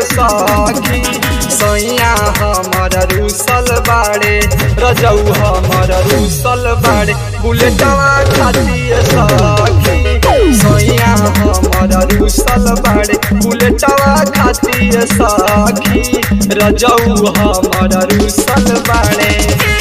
सखी सैया हमर रूसल बाड़े रजऊ हमर रूसल बाड़े बुलेटवा खातिर सखी सैया हमर रूसल बाड़े बुलेटवा खातिर सखी रजऊ हमर रूसल बाड़े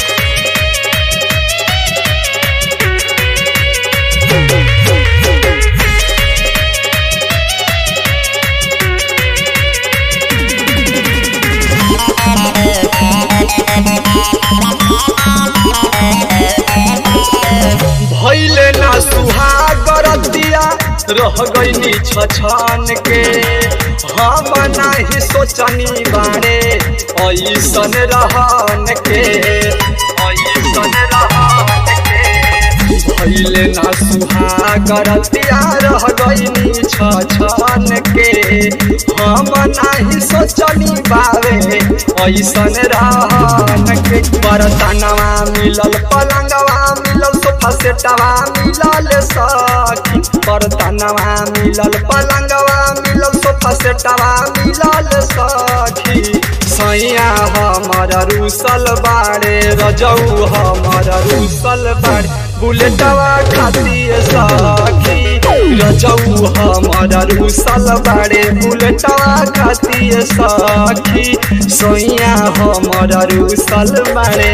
भैले ना सुहागरतिया रह गईनी छछन के हम नाही सोचनी बारे ऐसन रहन के ऐसन रहन के भैले ना सुहागरतिया रह गईनी छछन के हम नाही सोचनी बारे ऐसन रहन के बरतनवा मिलल पलंगवा मिलल सोफा सेटवा मिलल सखी बरतनवा मिलल पलंगवा मिलल सोफा सेटवा मिलल सखी सैया हमर रूसल बाड़े रजऊ हमर रूसल बाड़े बुलेटवा खातिर सखी रजऊ हमर रूसल बाड़े बुलेटवा खातिर सखी सैया हमर रूसल बाड़े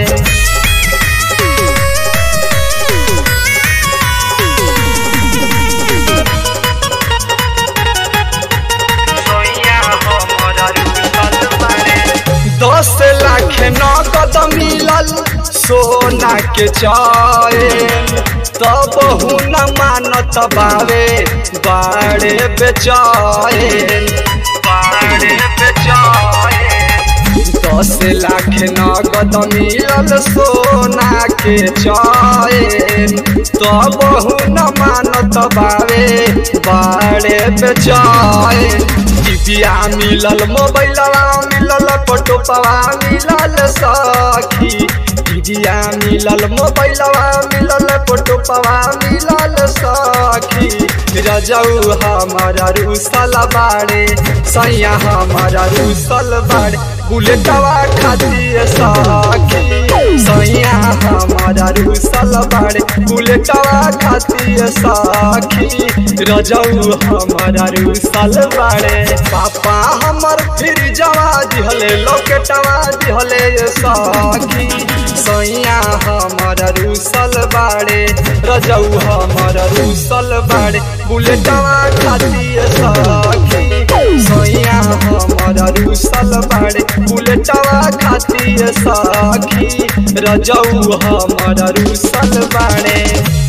दस लाख नगद मिलल सोना के चैन तब न मानत बावे बाड़े बेचैन बाड़े बेचैन दस लाख नगद मिलल सोना के चैन तब न मानत बावे बाड़े बेचैन टिपिया मिलल मोबाइलवा मिलल फोटोपवा मिलल सखी टिपिया मिलल मोबाइलवा मिलल फोटोपवा मिलल सखी रजऊ हमारा रूसल बाड़े सैया हमारा रूसल बाड़े बुलेटवा खातिर सखी सैया हमारा रूसल बाड़े बुलेटवा खातिर सखी रजऊ हमारा रूसल बाड़े पापा हमर फिर जवा दिहले लोकेटवा दिहले सखी सैया हमारा रूसल बाड़े रजऊ हमारा रूसल बाड़े बुलेटवा खातिर सखी सैया हमारा रूसल बाड़े बुलेटवा खातिर सखी रजऊ हमारा रूसल बाड़े